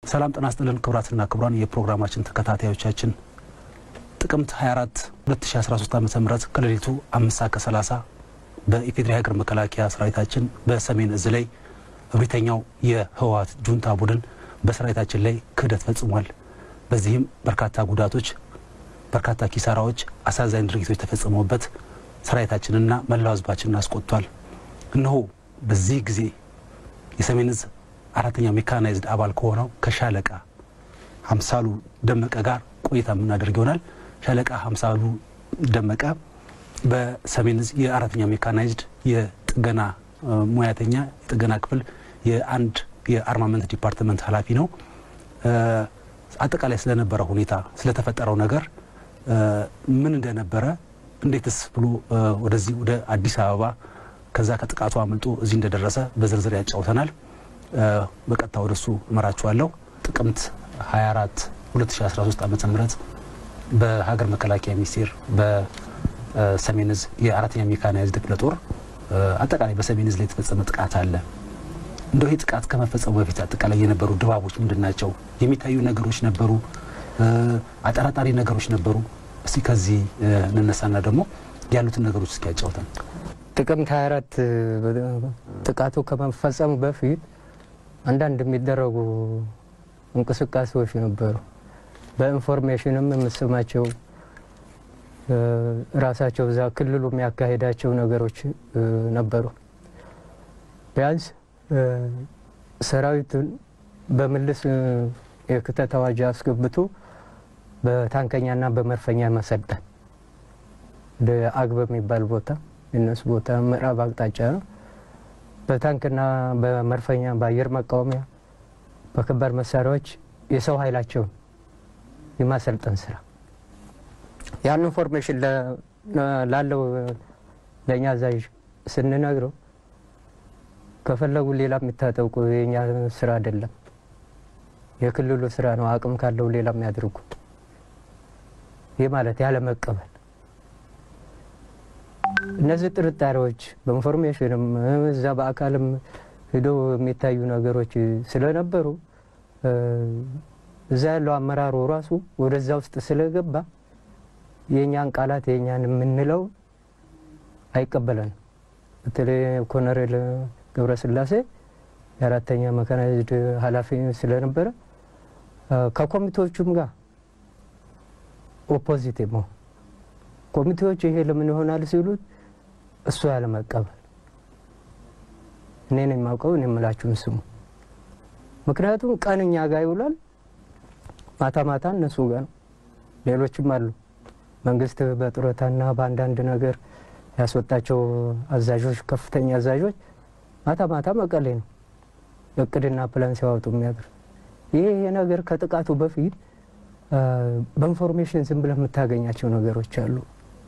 ሰላም ጤና ይስጥልን ክቡራትና ክቡራን የፕሮግራማችን ተከታታዮቻችን ጥቅምት 24 2013 ዓ ም ከሌሊቱ አምስት ሰዓት ከ30 በኢፌዴሪ ሀገር መከላከያ ሰራዊታችን በሰሜን እዝ ላይ እብሪተኛው የህወሓት ጁንታ ቡድን በሰራዊታችን ላይ ክህደት ፈጽሟል። በዚህም በርካታ ጉዳቶች፣ በርካታ ኪሳራዎች፣ አሳዛኝ ድርጊቶች ተፈጽመውበት ሰራዊታችንና መላው ህዝባችንን አስቆጥቷል። እነሆ በዚህ ጊዜ የሰሜን እዝ አራተኛ ሜካናይዝድ አባል ከሆነው ከሻለቃ ሀምሳሉ ደመቀ ጋር ቆይታ የምናደርግ ይሆናል። ሻለቃ ሀምሳሉ ደመቀ በሰሜን እዝ የአራተኛ ሜካናይዝድ የጥገና ሙያተኛ የጥገና ክፍል የአንድ የአርማመንት ዲፓርትመንት ኃላፊ ነው። አጠቃላይ ስለነበረ ሁኔታ ስለተፈጠረው ነገር ምን እንደነበረ እንዴትስ ብሎ ወደዚህ ወደ አዲስ አበባ ከዛ ከጥቃቱ አምልጦ እዚህ እንደደረሰ በዝርዝር ያጫውተናል። በቀጥታ ወደሱ እመራችኋለሁ። ጥቅምት 24 2013 ዓ ም በሀገር መከላከያ ሚኒስቴር በሰሜን እዝ የአራተኛ ሜካናይዝድ ክፍለ ጦር አጠቃላይ በሰሜን እዝ ላይ የተፈጸመ ጥቃት አለ። እንደው ይህ ጥቃት ከመፈጸሙ በፊት አጠቃላይ የነበሩ ድባቦች ምንድን ናቸው? የሚታዩ ነገሮች ነበሩ? አጠራጣሪ ነገሮች ነበሩ? እስቲ ከዚህ እንነሳና ደግሞ ያሉትን ነገሮች እስኪ ያጫውተን። ጥቅምት 24 ጥቃቱ ከመፈጸሙ በፊት አንዳንድ የሚደረጉ እንቅስቃሴዎች ነበሩ። በኢንፎርሜሽንም የምሰማቸው ራሳቸው እዛ ክልሉ የሚያካሄዳቸው ነገሮች ነበሩ። ቢያንስ ሰራዊቱን በምልስ የክተት አዋጅ አስገብቶ በታንከኛና በመድፈኛ መሰልጠን ወደ አግበ የሚባል ቦታ የነሱ ቦታ ምዕራብ አቅጣጫ ነው። በታንክና በመድፈኛ በአየር መቃወሚያ በከባድ መሳሪያዎች የሰው ኃይላቸውን የማሰልጠን ስራ ያን ኢንፎርሜሽን ላለው ለእኛ አዛዥ ስንነግረው ከፈለጉ ሌላ የሚታጠቁ የእኛ ስራ አይደለም፣ የክልሉ ስራ ነው። አቅም ካለው ሌላ የሚያደርጉ ይህ ማለት ያለ መቀበል እነዚህ ጥርጣሬዎች በኢንፎርሜሽንም እዛ በአካልም ሂደው የሚታዩ ነገሮች ስለነበሩ እዛ ያለው አመራሩ ራሱ ወደዛ ውስጥ ስለገባ የእኛን ቃላት የእኛን የምንለው አይቀበለንም። በተለይ ኮሎኔል ገብረስላሴ የአራተኛ መካናይዝድ ኃላፊ ስለነበረ ከኮሚቴዎቹም ጋር ኦፖዚት መሆን ኮሚቴዎች ይሄ ለምን ይሆናል ሲሉት እሱ ያለመቀበል እኔ ነው የማውቀው፣ እኔ የምላችሁን ስሙ። ምክንያቱም ቀን እኛ ጋር ይውላል፣ ማታ ማታ እነሱ ጋር ነው። ሌሎችም አሉ። መንግስት በጡረታና በአንዳንድ ነገር ያስወጣቸው አዛዦች፣ ከፍተኛ አዛዦች ማታ ማታ መቀሌ ነው እቅድና ፕላን ሲያወጡ የሚያድር። ይህ ነገር ከጥቃቱ በፊት በኢንፎርሜሽን ዝም ብለህ የምታገኛቸው ነገሮች አሉ።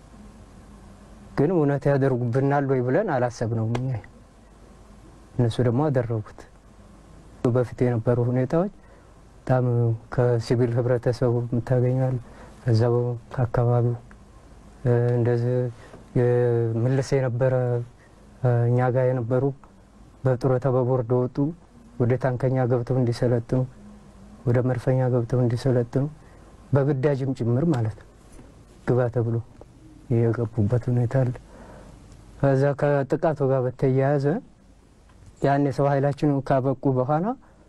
ግን እውነት ያደርጉብናል ወይ ብለን አላሰብነውም። እኛ እነሱ ደግሞ አደረጉት። በፊት የነበሩ ሁኔታዎች በጣም ከሲቪል ህብረተሰቡ የምታገኛል ከዛው ከአካባቢው እንደዚህ ምልስ የነበረ እኛ ጋር የነበሩ በጡረታ በቦርድ ወጡ ወደ ታንከኛ ገብተው እንዲሰለጥኑ ወደ መድፈኛ ገብተው እንዲሰለጥኑ በግዳጅም ጭምር ማለት ነው ግባ ተብሎ የገቡበት ሁኔታ አለ። ከዛ ከጥቃቱ ጋር በተያያዘ ያን የሰው ኃይላችን ካበቁ በኋላ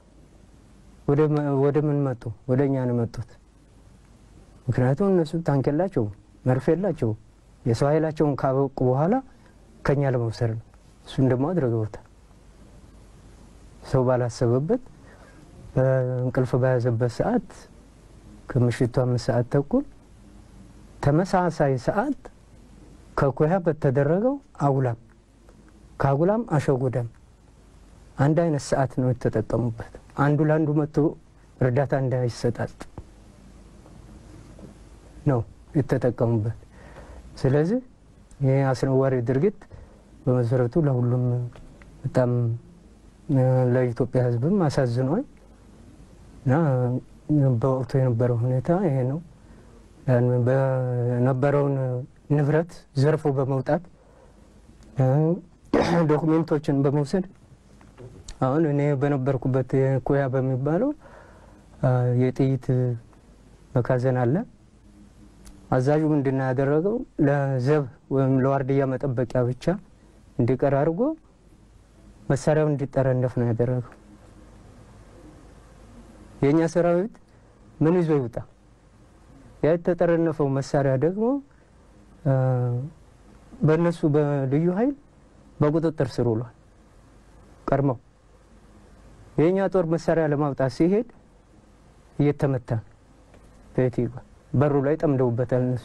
ወደ ምን መጡ? ወደ እኛ ነው መጡት። ምክንያቱም እነሱ ታንክ የላቸውም፣ መርፍ የላቸውም። የሰው ኃይላቸውን ካበቁ በኋላ ከኛ ለመውሰድ ነው። እሱን ደግሞ አድርገውታል። ሰው ባላሰበበት በእንቅልፍ በያዘበት ሰዓት ከምሽቱ አምስት ሰዓት ተኩል ተመሳሳይ ሰዓት ከኮያ በተደረገው አጉላም ከአጉላም አሸጎዳም አንድ አይነት ሰዓት ነው የተጠቀሙበት። አንዱ ለአንዱ መጥቶ እርዳታ እንዳይሰጣጥ ነው የተጠቀሙበት። ስለዚህ ይህ አስነዋሪ ድርጊት በመሰረቱ ለሁሉም በጣም ለኢትዮጵያ ሕዝብም አሳዝኗል እና በወቅቱ የነበረው ሁኔታ ይሄ ነው። በነበረውን ንብረት ዘርፎ በመውጣት ዶኩሜንቶችን በመውሰድ አሁን እኔ በነበርኩበት ኩያ በሚባለው የጥይት መካዘን አለ። አዛዡ ምንድን ነው ያደረገው? ለዘብ ወይም ለዋርድያ መጠበቂያ ብቻ እንዲቀር አድርጎ መሳሪያው እንዲጠረነፍ ነው ያደረገው። የእኛ ሰራዊት ምን ይዞ ይውጣ? ያ የተጠረነፈው መሳሪያ ደግሞ በእነሱ በልዩ ኃይል በቁጥጥር ስር ውሏል። ቀድመው የእኛ ጦር መሳሪያ ለማውጣት ሲሄድ እየተመታ በየት ይጓ በሩ ላይ ጠምደውበታል እነሱ።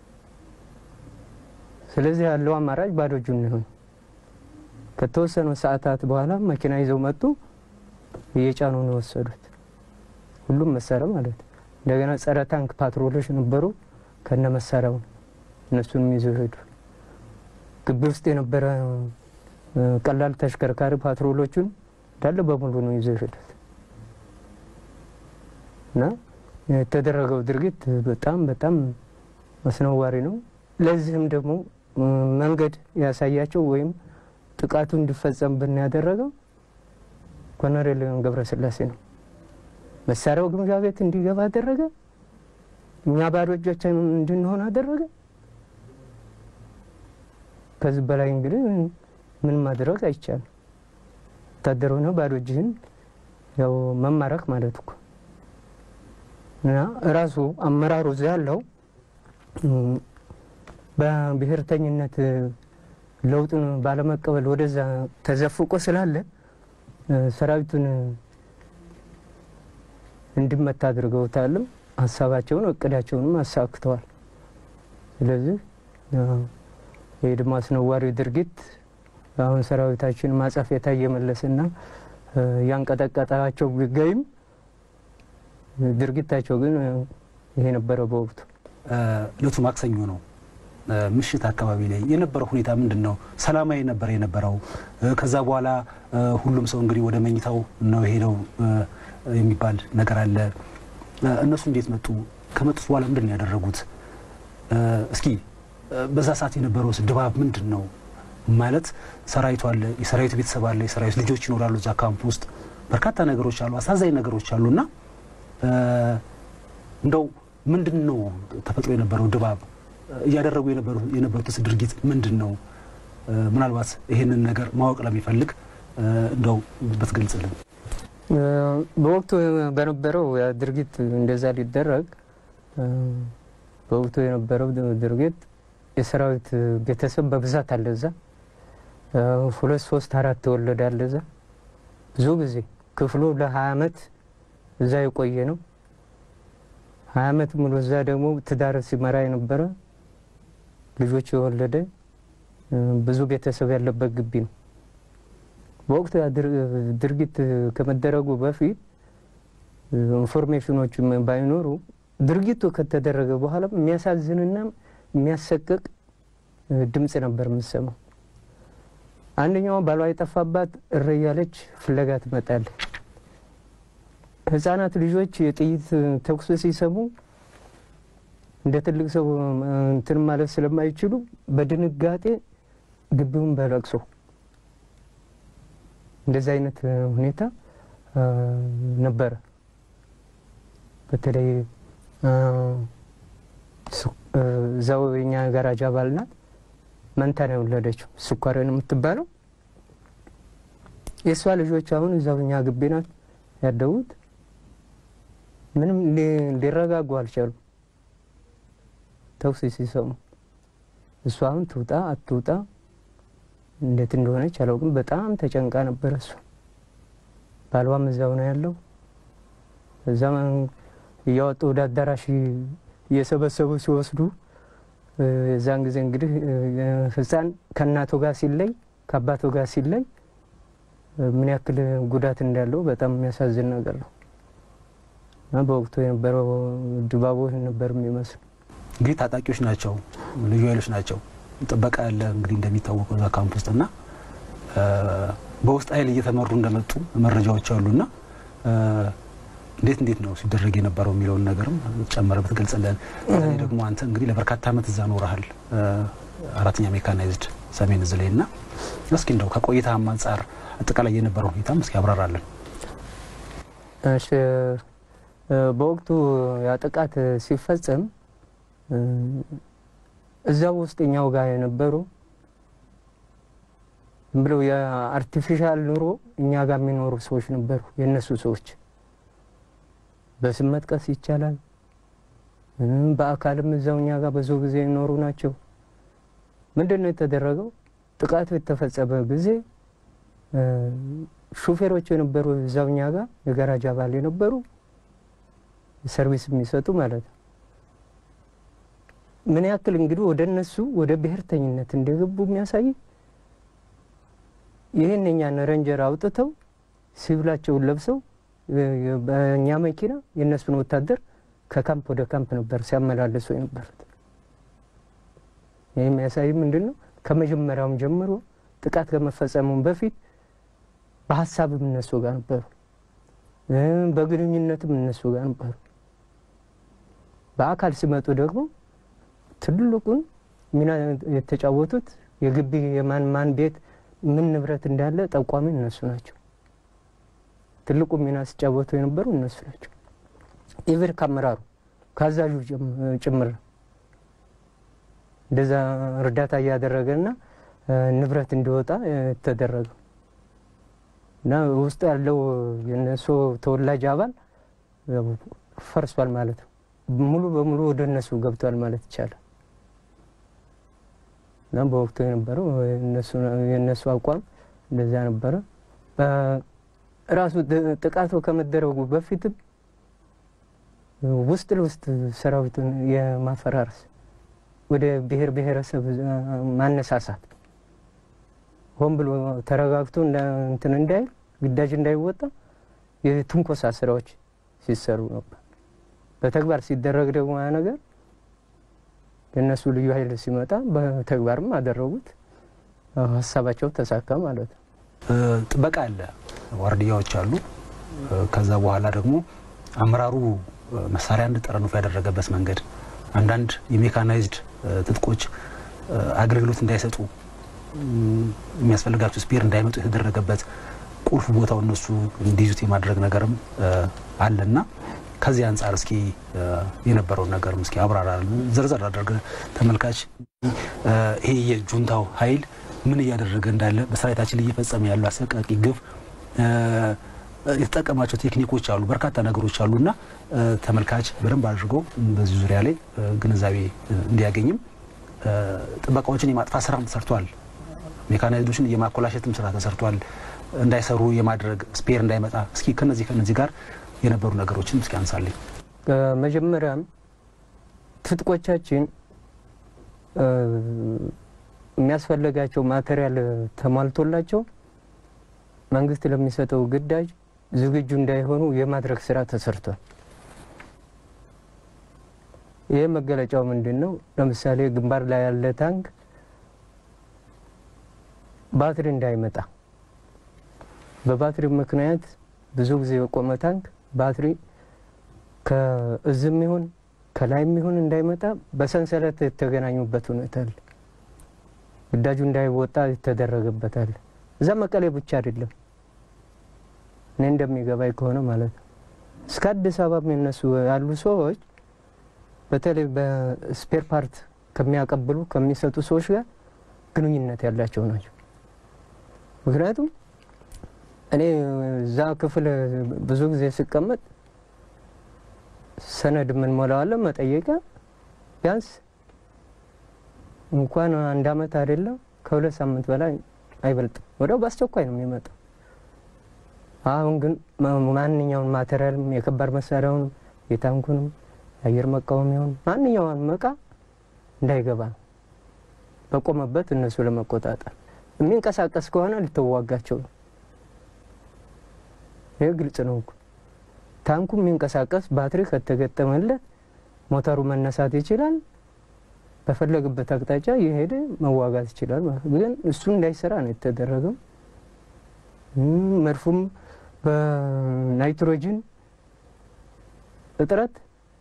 ስለዚህ ያለው አማራጭ ባዶ እጁን ነው። ከተወሰኑ ሰዓታት በኋላ መኪና ይዘው መጡ። እየጫኑ ነው የወሰዱት፣ ሁሉም መሳሪያ ማለት ነው። እንደገና ጸረ ታንክ ፓትሮሎች ነበሩ፣ ከነ መሳሪያው እነሱንም ይዘው ሄዱ። ግቢ ውስጥ የነበረ ቀላል ተሽከርካሪ ፓትሮሎቹን እንዳለ በሙሉ ነው ይዘው ሄዱት እና የተደረገው ድርጊት በጣም በጣም አስነዋሪ ነው። ለዚህም ደግሞ መንገድ ያሳያቸው ወይም ጥቃቱ እንዲፈጸምብን ያደረገው ኮሎኔል ገብረስላሴ ነው። መሳሪያው ግምጃ ቤት እንዲገባ አደረገ። እኛ ባዶ እጆቻችን እንድንሆን አደረገ። ከዚህ በላይ እንግዲህ ምን ማድረግ አይቻልም። ወታደር ሆነ ባዶ እጅህን ያው መማረክ ማለት እኮ እና ራሱ አመራሩ እዚያ ያለው በብሔርተኝነት ለውጡን ባለመቀበል ወደዛ ተዘፍቆ ስላለ ሰራዊቱን እንዲመታ አድርገውታልም። ሀሳባቸውን እቅዳቸውንም አሳክተዋል። ስለዚህ ይህ ደግሞ አስነዋሪ ድርጊት አሁን ሰራዊታችን ማጸፌታ እየመለስና ያንቀጠቀጣቸው ቢገኝም ድርጊታቸው ግን ይሄ ነበረ። በወቅቱ እለቱ ማክሰኞ ነው። ምሽት አካባቢ ላይ የነበረው ሁኔታ ምንድን ነው? ሰላማዊ ነበር የነበረው? ከዛ በኋላ ሁሉም ሰው እንግዲህ ወደ መኝታው ነው የሄደው የሚባል ነገር አለ። እነሱ እንዴት መጡ? ከመጡት በኋላ ምንድን ነው ያደረጉት? እስኪ በዛ ሰዓት የነበረው ድባብ ምንድን ነው? ማለት ሰራዊቱ አለ፣ የሰራዊቱ ቤተሰብ አለ፣ የሰራዊቱ ልጆች ይኖራሉ እዛ ካምፕ ውስጥ በርካታ ነገሮች አሉ፣ አሳዛኝ ነገሮች አሉ እና እንደው ምንድን ነው ተፈጥሮ የነበረው ድባብ እያደረጉ የነበሩትስ ድርጊት ምንድን ነው? ምናልባት ይሄንን ነገር ማወቅ ለሚፈልግ እንደው ብትገልጽልን። በወቅቱ በነበረው ድርጊት እንደዛ ሊደረግ በወቅቱ የነበረው ድርጊት የሰራዊት ቤተሰብ በብዛት አለ እዛ ሁለት ሶስት አራት ተወለደ አለ እዛ ብዙ ጊዜ ክፍሉ ለሀያ አመት እዛ የቆየ ነው። ሀያ አመት ሙሉ እዛ ደግሞ ትዳር ሲመራ የነበረ ልጆች የወለደ ብዙ ቤተሰብ ያለበት ግቢ ነው። በወቅቱ ድርጊት ከመደረጉ በፊት ኢንፎርሜሽኖች ባይኖሩ ድርጊቱ ከተደረገ በኋላ የሚያሳዝንና የሚያሰቅቅ ድምፅ ነበር የምሰማው። አንደኛው ባሏ የጠፋባት እረ እያለች ፍለጋ ትመጣለች። ህጻናት ልጆች የጥይት ተኩስ ሲሰሙ እንደ ትልቅ ሰው እንትን ማለት ስለማይችሉ በድንጋጤ ግቢውን በለቅሶ እንደዚህ አይነት ሁኔታ ነበረ። በተለይ እዛው የኛ ጋራጅ አባል ናት። መንታ ነው የወለደችው ስኳርን የምትባለው የእሷ ልጆች አሁን እዛው እኛ ግቢ ናት ያደጉት። ምንም ሊረጋጉ አልቻሉም ተኩስ ሲሰሙ። እሷ አሁን ትውጣ አትውጣ እንዴት እንደሆነች አላውቅም። በጣም ተጨንቃ ነበረ እሷ። ባሏም እዛው ነው ያለው። እዛ እያወጡ ወደ አዳራሽ እየሰበሰቡ ሲወስዱ የዛን ጊዜ እንግዲህ ህፃን ከእናቱ ጋር ሲለይ ከአባቱ ጋር ሲለይ ምን ያክል ጉዳት እንዳለው በጣም የሚያሳዝን ነገር ነው እና በወቅቱ የነበረው ድባቡ ነበር የሚመስል። እንግዲህ ታጣቂዎች ናቸው፣ ልዩ ኃይሎች ናቸው። ጥበቃ ያለ እንግዲህ እንደሚታወቀው እዛ ካምፕ ውስጥ እና በውስጥ ኃይል እየተመሩ እንደመጡ መረጃዎች አሉና እንዴት እንዴት ነው ሲደረግ የነበረው የሚለውን ነገርም ጨመረ ብትገልጽልን። በተለይ ደግሞ አንተ እንግዲህ ለበርካታ ዓመት እዛ ኖረሃል፣ አራተኛ ሜካናይዝድ ሰሜን እዝ ላይ እና እስኪ እንደው ከቆይታም አንጻር አጠቃላይ የነበረው ሁኔታም እስኪ ያብራራለን። እሺ በወቅቱ ያ ጥቃት ሲፈጸም እዛው ውስጥ እኛው ጋር የነበሩ ዝም ብለው የአርቲፊሻል ኑሮ እኛ ጋር የሚኖሩ ሰዎች ነበሩ። የእነሱ ሰዎች በስም መጥቀስ ይቻላል። በአካልም እዛው እኛ ጋር ብዙ ጊዜ የኖሩ ናቸው። ምንድን ነው የተደረገው? ጥቃቱ የተፈጸመ ጊዜ ሹፌሮች የነበሩ እዛው እኛ ጋር የጋራጅ አባል የነበሩ ሰርቪስ የሚሰጡ ማለት ነው። ምን ያክል እንግዲህ ወደ እነሱ ወደ ብሔርተኝነት እንደገቡ የሚያሳይ ይህን የኛን ረንጀር አውጥተው ሲቪላቸውን ለብሰው በእኛ መኪና የእነሱን ወታደር ከካምፕ ወደ ካምፕ ነበር ሲያመላለሱ የነበሩት። ይህ የሚያሳይ ምንድን ነው? ከመጀመሪያውም ጀምሮ ጥቃት ከመፈጸሙም በፊት በሀሳብም እነሱ ጋር ነበሩ፣ በግንኙነትም እነሱ ጋር ነበሩ። በአካል ሲመጡ ደግሞ ትልቁን ሚና የተጫወቱት የግቢ የማን ማን ቤት ምን ንብረት እንዳለ ጠቋሚ እነሱ ናቸው። ትልቁ ሚና ሲጫወቱ የነበሩ እነሱ ናቸው። ኢቨን ከአመራሩ ከአዛዡ ጭምር እንደዛ እርዳታ እያደረገና ንብረት እንዲወጣ የተደረገው እና ውስጡ ያለው የነሱ ተወላጅ አባል ፈርሷል ማለት ነው። ሙሉ በሙሉ ወደ እነሱ ገብቷል ማለት ይቻላል። እና በወቅቱ የነበረው የእነሱ አቋም እንደዚያ ነበረ። ራሱ ጥቃቱ ከመደረጉ በፊትም ውስጥ ለውስጥ ሰራዊቱን የማፈራረስ ወደ ብሔር ብሔረሰብ ማነሳሳት ሆን ብሎ ተረጋግቶ እንትን እንዳይል ግዳጅ እንዳይወጣ የትንኮሳ ስራዎች ሲሰሩ ነበር። በተግባር ሲደረግ ደግሞ ያ ነገር የእነሱ ልዩ ኃይል ሲመጣ በተግባርም አደረጉት። ሀሳባቸው ተሳካ ማለት ነው። ጥበቃ አለ፣ ዋርድያዎች አሉ። ከዛ በኋላ ደግሞ አመራሩ መሳሪያ እንዲጠረንፉ ያደረገበት መንገድ አንዳንድ የሜካናይዝድ ትጥቆች አገልግሎት እንዳይሰጡ የሚያስፈልጋቸው ስፔር እንዳይመጡ የተደረገበት ቁልፍ ቦታው እነሱ እንዲይዙት የማድረግ ነገርም አለና ከዚህ አንጻር እስኪ የነበረውን ነገርም እስኪ አብራራ። ዘርዘር አድርገ ተመልካች ይሄ የጁንታው ኃይል ምን እያደረገ እንዳለ በሰራዊታችን ላይ እየፈጸመ ያለው አሰቃቂ ግፍ የተጠቀማቸው ቴክኒኮች አሉ፣ በርካታ ነገሮች አሉ እና ተመልካች በደንብ አድርጎ በዚህ ዙሪያ ላይ ግንዛቤ እንዲያገኝም ጥበቃዎችን የማጥፋት ስራም ተሰርቷል። ሜካናይዞችን የማኮላሸትም ስራ ተሰርቷል። እንዳይሰሩ የማድረግ ስፔር እንዳይመጣ እስኪ ከነዚህ ከነዚህ ጋር የነበሩ ነገሮችን እስኪ አንሳልኝ። መጀመሪያም ትጥቆቻችን የሚያስፈልጋቸው ማቴሪያል ተሟልቶላቸው መንግስት ለሚሰጠው ግዳጅ ዝግጁ እንዳይሆኑ የማድረግ ስራ ተሰርቷል። ይህ መገለጫው ምንድን ነው? ለምሳሌ ግንባር ላይ ያለ ታንክ ባትሪ እንዳይመጣ በባትሪ ምክንያት ብዙ ጊዜ የቆመ ታንክ ባትሪ ከእዝም ይሁን ከላይም ይሁን እንዳይመጣ በሰንሰለት የተገናኙበት ሁኔታ አለ። ግዳጁ እንዳይወጣ የተደረገበት አለ። እዛ መቀሌ ብቻ አይደለም፣ እኔ እንደሚገባኝ ከሆነ ማለት ነው። እስከ አዲስ አበባ የሚነሱ ያሉ ሰዎች በተለይ በስፔር ፓርት ከሚያቀብሉ ከሚሰጡ ሰዎች ጋር ግንኙነት ያላቸው ናቸው። ምክንያቱም እኔ እዛ ክፍል ብዙ ጊዜ ስቀመጥ ሰነድ የምንሞላዋለን መጠየቂያ ቢያንስ እንኳን አንድ አመት አይደለም ከሁለት ሳምንት በላይ አይበልጥም። ወዲያው በአስቸኳይ ነው የሚመጣው። አሁን ግን ማንኛውን ማቴሪያልም የከባድ መሳሪያውንም የታንኩንም የአየር መቃወሚያውን ማንኛውንም እቃ እንዳይገባ ነው በቆመበት እነሱ ለመቆጣጠር የሚንቀሳቀስ ከሆነ ልትዋጋቸው ነው። ይህ ግልጽ ነው እኮ ታንኩ የሚንቀሳቀስ ባትሪ ከተገጠመለት ሞተሩ መነሳት ይችላል። በፈለግበት አቅጣጫ የሄደ መዋጋት ይችላል ማለት ግን እሱ እንዳይሰራ ነው የተደረገው። መድፉም በናይትሮጅን እጥረት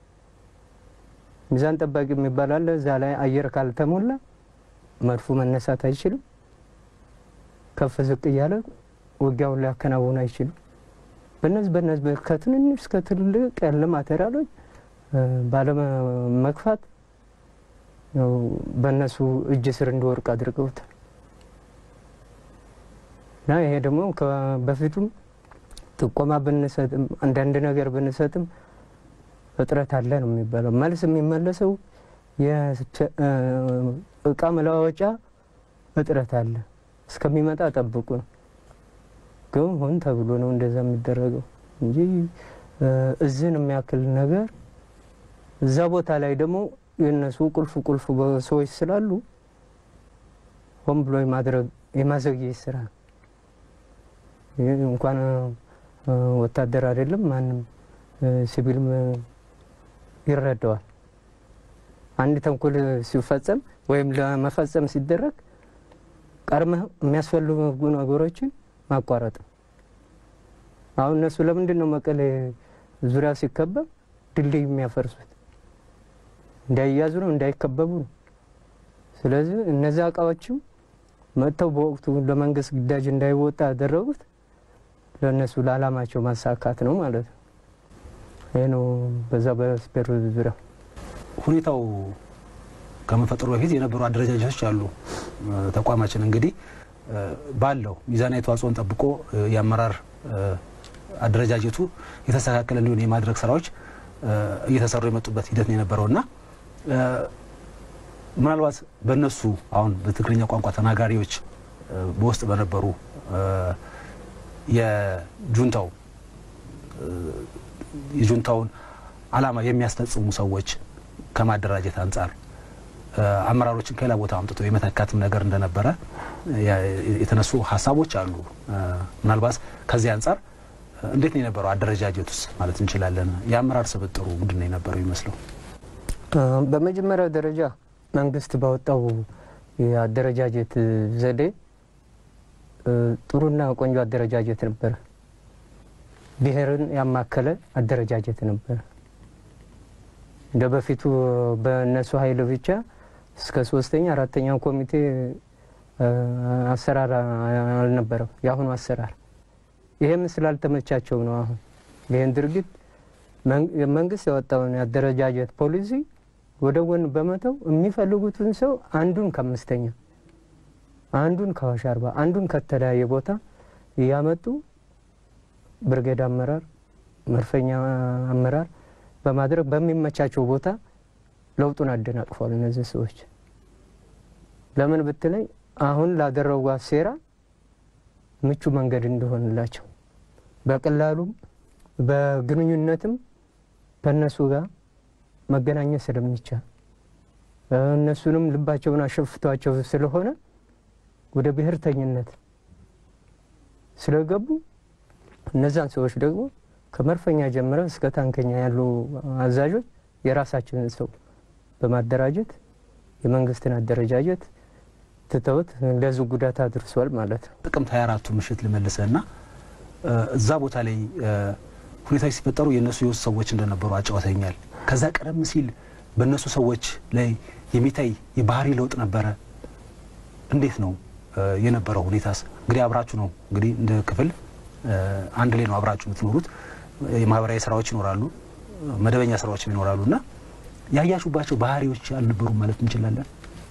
ሚዛን ጠባቂ የሚባል አለ። እዛ ላይ አየር ካልተሞላ መድፉ መነሳት አይችልም። ከፍ ዝቅ እያለ ውጊያውን ሊያከናውን አይችልም። በነዚህ በነዚህ ከትንንሽ እስከ ትልቅ ያለ ማቴሪያሎች ባለመግፋት በእነሱ እጅ ስር እንዲወርቅ አድርገውታል። እና ይሄ ደግሞ በፊቱም ጥቆማ ብንሰጥም አንዳንድ ነገር ብንሰጥም እጥረት አለ ነው የሚባለው። መልስ የሚመለሰው የእቃ መለዋወጫ እጥረት አለ እስከሚመጣ ጠብቁ ነው። ግን ሆን ተብሎ ነው እንደዛ የሚደረገው እንጂ እዝን የሚያክል ነገር እዛ ቦታ ላይ ደግሞ የእነሱ ቁልፍ ቁልፍ ሰዎች ስላሉ ሆን ብሎ የማድረግ የማዘግየት ስራ እንኳን ወታደር አይደለም ማንም ሲቪልም ይረዳዋል። አንድ ተንኮል ሲፈጸም ወይም ለመፈጸም ሲደረግ ቀድመህ የሚያስፈልጉ ነገሮችን ማቋረጥ ነው። አሁን እነሱ ለምንድን ነው መቀሌ ዙሪያ ሲከበብ ድልድይ የሚያፈርሱት? እንዳይያዙ ነው፣ እንዳይከበቡ ነው። ስለዚህ እነዚያ እቃዎችም መጥተው በወቅቱ ለመንግስት ግዳጅ እንዳይወጣ ያደረጉት ለእነሱ ለዓላማቸው ማሳካት ነው ማለት ነው። ይህ ነው በዛ በስፔር ዙሪያ ሁኔታው ከመፈጠሩ በፊት የነበሩ አደረጃጀቶች አሉ። ተቋማችን እንግዲህ ባለው ሚዛናዊ ተዋጽኦን ጠብቆ የአመራር አደረጃጀቱ የተስተካከለ እንዲሆን የማድረግ ስራዎች እየተሰሩ የመጡበት ሂደት ነው የነበረው እና ምናልባት በእነሱ አሁን በትግርኛ ቋንቋ ተናጋሪዎች በውስጥ በነበሩ የጁንታው የጁንታውን ዓላማ የሚያስፈጽሙ ሰዎች ከማደራጀት አንጻር አመራሮችን ከሌላ ቦታ አምጥቶ የመተካትም ነገር እንደነበረ የተነሱ ሀሳቦች አሉ። ምናልባት ከዚህ አንጻር እንዴት ነው የነበረው አደረጃጀት ውስጥ ማለት እንችላለን? የአመራር ስብጥሩ ምንድን ነው የነበረው ይመስለው? በመጀመሪያው ደረጃ መንግስት ባወጣው የአደረጃጀት ዘዴ ጥሩና ቆንጆ አደረጃጀት ነበረ። ብሔርን ያማከለ አደረጃጀት ነበረ። እንደ በፊቱ በእነሱ ኃይል ብቻ እስከ ሶስተኛ አራተኛው ኮሚቴ አሰራር አልነበረም የአሁኑ አሰራር። ይህም ስላልተመቻቸው ነው። አሁን ይህን ድርጊት መንግስት ያወጣውን የአደረጃጀት ፖሊሲ ወደ ጎን በመተው የሚፈልጉትን ሰው አንዱን ከአምስተኛ አንዱን ከአዋሽ አርባ አንዱን ከተለያየ ቦታ እያመጡ ብርጌድ አመራር፣ መድፈኛ አመራር በማድረግ በሚመቻቸው ቦታ ለውጡን አደናቅፏል። እነዚህ ሰዎች ለምን ብትለኝ አሁን ላደረጓት ሴራ ምቹ መንገድ እንደሆንላቸው በቀላሉም በግንኙነትም ከእነሱ ጋር መገናኘት ስለሚቻል እነሱንም ልባቸውን አሸፍቷቸው ስለሆነ ወደ ብሔርተኝነት ስለገቡ እነዛን ሰዎች ደግሞ ከመድፈኛ ጀምረ እስከ ታንከኛ ያሉ አዛዦች የራሳችንን ሰው በማደራጀት የመንግስትን አደረጃጀት ትተውት ለዚህ ጉዳት አድርሷል ማለት ነው። ጥቅምት 24ቱ ምሽት ልመልሰ እና እዛ ቦታ ላይ ሁኔታዎች ሲፈጠሩ የእነሱ የውስጥ ሰዎች እንደነበሩ አጫውተኛል። ከዛ ቀደም ሲል በእነሱ ሰዎች ላይ የሚታይ የባህሪ ለውጥ ነበረ። እንዴት ነው የነበረው ሁኔታስ? እንግዲህ አብራችሁ ነው እንግዲህ እንደ ክፍል አንድ ላይ ነው አብራችሁ የምትኖሩት። የማህበራዊ ስራዎች ይኖራሉ፣ መደበኛ ስራዎችም ይኖራሉ እና ያያችሁባቸው ባህሪዎች አልነበሩም ማለት እንችላለን?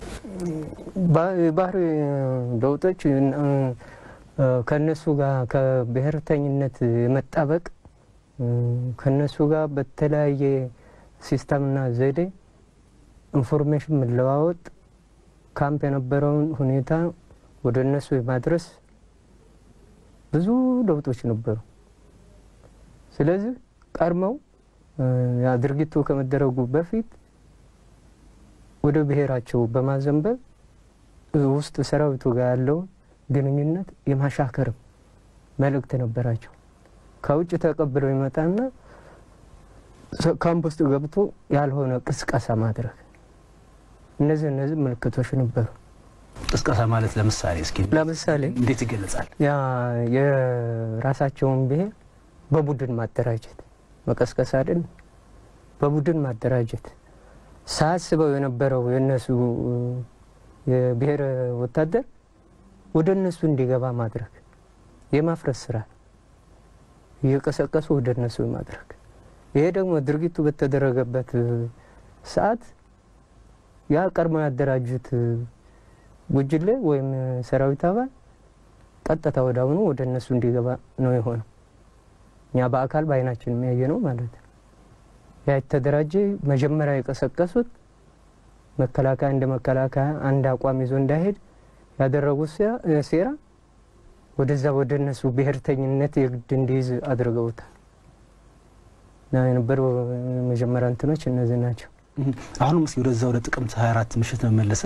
ባህሪ ለውጦች ከነሱ ጋር ከብሔርተኝነት የመጣበቅ ከነሱ ጋር በተለያየ ሲስተምና ዘዴ ኢንፎርሜሽን መለዋወጥ ካምፕ የነበረውን ሁኔታ ወደ እነሱ የማድረስ ብዙ ለውጦች ነበሩ። ስለዚህ ቀድመው ድርጊቱ ከመደረጉ በፊት ወደ ብሔራቸው በማዘንበል ውስጥ ሰራዊቱ ጋር ያለውን ግንኙነት የማሻከርም መልእክት ነበራቸው። ከውጭ ተቀብለው ይመጣና ካምፕ ውስጥ ገብቶ ያልሆነ ቅስቀሳ ማድረግ፣ እነዚህ እነዚህ ምልክቶች ነበሩ። ቅስቀሳ ማለት ለምሳሌ እስኪ ለምሳሌ እንዴት ይገለጻል? ያ የራሳቸውን ብሔር በቡድን ማደራጀት መቀስቀስ አይደል? በቡድን ማደራጀት ሳያስበው የነበረው የእነሱ የብሔር ወታደር ወደ እነሱ እንዲገባ ማድረግ የማፍረስ ስራ እየቀሰቀሱ ወደ እነሱ ማድረግ። ይሄ ደግሞ ድርጊቱ በተደረገበት ሰዓት ያ ቀድሞ ያደራጁት ጉጅሌ ወይም ሰራዊት አባል ቀጥታ ወደ አሁኑ ወደ እነሱ እንዲገባ ነው የሆነው። እኛ በአካል በአይናችን የሚያየ ነው ማለት ነው። ያ የተደራጀ መጀመሪያ የቀሰቀሱት መከላከያ እንደ መከላከያ አንድ አቋም ይዞ እንዳይሄድ ያደረጉት ሴራ ወደዛ ወደ እነሱ ብሔርተኝነት የግድ እንዲይዝ አድርገውታል። እና የነበሩ መጀመሪያ እንትኖች እነዚህ ናቸው። አሁንም እስኪ ወደዛ ወደ ጥቅምት 24 ምሽት ነው መለሰ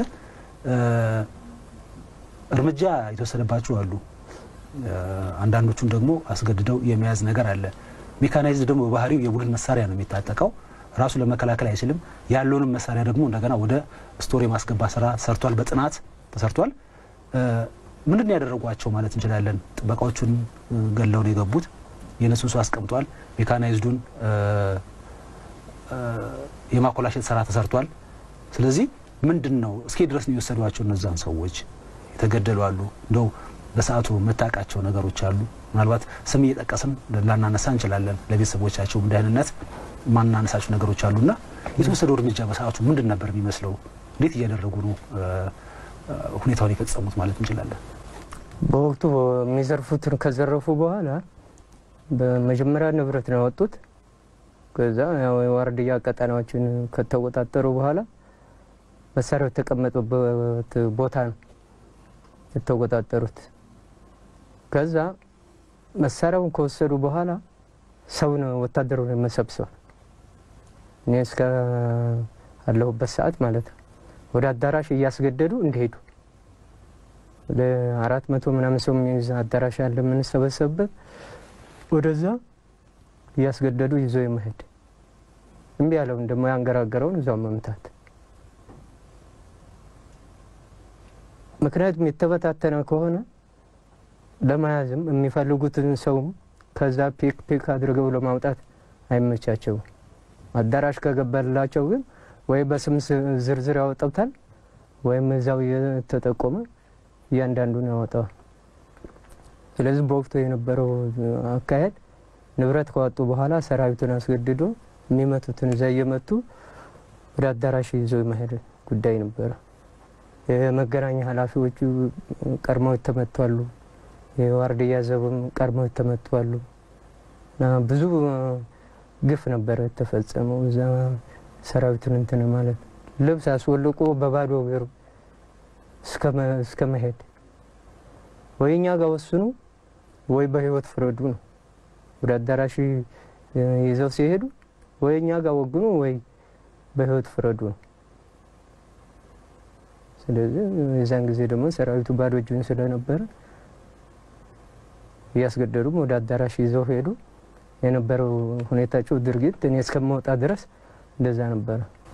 እርምጃ የተወሰደባቸው አሉ። አንዳንዶቹን ደግሞ አስገድደው የመያዝ ነገር አለ። ሜካናይዝድ ደግሞ በባህሪው የቡድን መሳሪያ ነው የሚታጠቀው። ራሱ ለመከላከል አይችልም። ያለውንም መሳሪያ ደግሞ እንደገና ወደ ስቶር የማስገባት ስራ ሰርቷል። በጥናት ተሰርቷል። ምንድን ነው ያደረጓቸው ማለት እንችላለን? ጥበቃዎቹን ገለው ነው የገቡት። የነሱን ሰው አስቀምጧል። ሜካናይዝዱን የማኮላሸት ስራ ተሰርቷል። ስለዚህ ምንድን ነው እስኪ ድረስ ነው የወሰዷቸው እነዛን ሰዎች የተገደሉ አሉ። እንደው በሰዓቱ የምታውቃቸው ነገሮች አሉ። ምናልባት ስም እየጠቀስን ላናነሳ እንችላለን። ለቤተሰቦቻቸውም ደህንነት ማናነሳቸው ነገሮች አሉና የተወሰደው እርምጃ በሰዓቱ ምንድን ነበር የሚመስለው? እንዴት እያደረጉ ነው ሁኔታውን የፈጸሙት ማለት እንችላለን? በወቅቱ የሚዘርፉትን ከዘረፉ በኋላ በመጀመሪያ ንብረት ነው ያወጡት። ከዛ የዋርድያ ቀጠናዎችን ከተቆጣጠሩ በኋላ መሳሪያው የተቀመጠበት ቦታ ነው የተቆጣጠሩት። ከዛ መሳሪያውን ከወሰዱ በኋላ ሰውን ወታደሩን መሰብሰብ እኔ እስከ አለሁበት ሰዓት ማለት ነው ወደ አዳራሽ እያስገደዱ እንዲሄዱ ወደ አራት መቶ ምናምን ሰው የሚይዝ አዳራሽ ያለ የምንሰበሰብበት ወደዛ እያስገደዱ ይዞ የመሄድ እምቢ ያለውን ደግሞ ያንገራገረውን እዛው መምታት። ምክንያቱም የተበታተነ ከሆነ ለመያዝም የሚፈልጉትን ሰውም ከዛ ፒክ ፒክ አድርገው ለማውጣት አይመቻቸውም። አዳራሽ ከገባላቸው ግን ወይ በስም ዝርዝር ያወጣውታል ወይም እዛው እየተጠቆመ እያንዳንዱን ያወጣዋል። ስለዚህ በወቅቱ የነበረው አካሄድ ንብረት ከወጡ በኋላ ሰራዊቱን አስገድዶ የሚመቱትን እዛ እየመቱ ወደ አዳራሽ ይዞ የመሄድ ጉዳይ ነበረ። የመገናኛ ኃላፊዎቹ ቀድመው የተመቷሉ። የዋርድያ ዘብም ቀድመው የተመቷሉ። እና ብዙ ግፍ ነበረ የተፈጸመው እዛ ሰራዊትን እንትን ማለት ልብስ አስወልቆ በባዶ እግር እስከ መሄድ ወይ እኛ ጋር ወስኑ ወይ በህይወት ፍረዱ ነው። ወደ አዳራሽ ይዘው ሲሄዱ ወይ እኛ ጋር ወግኑ ወይ በህይወት ፍረዱ ነው። ስለዚህ የዛን ጊዜ ደግሞ ሰራዊቱ ባዶ እጁን ስለነበረ እያስገደዱም ወደ አዳራሽ ይዘው ሄዱ። የነበረው ሁኔታቸው ድርጊት እኔ እስከማወጣ ድረስ እንደዛ ነበረ።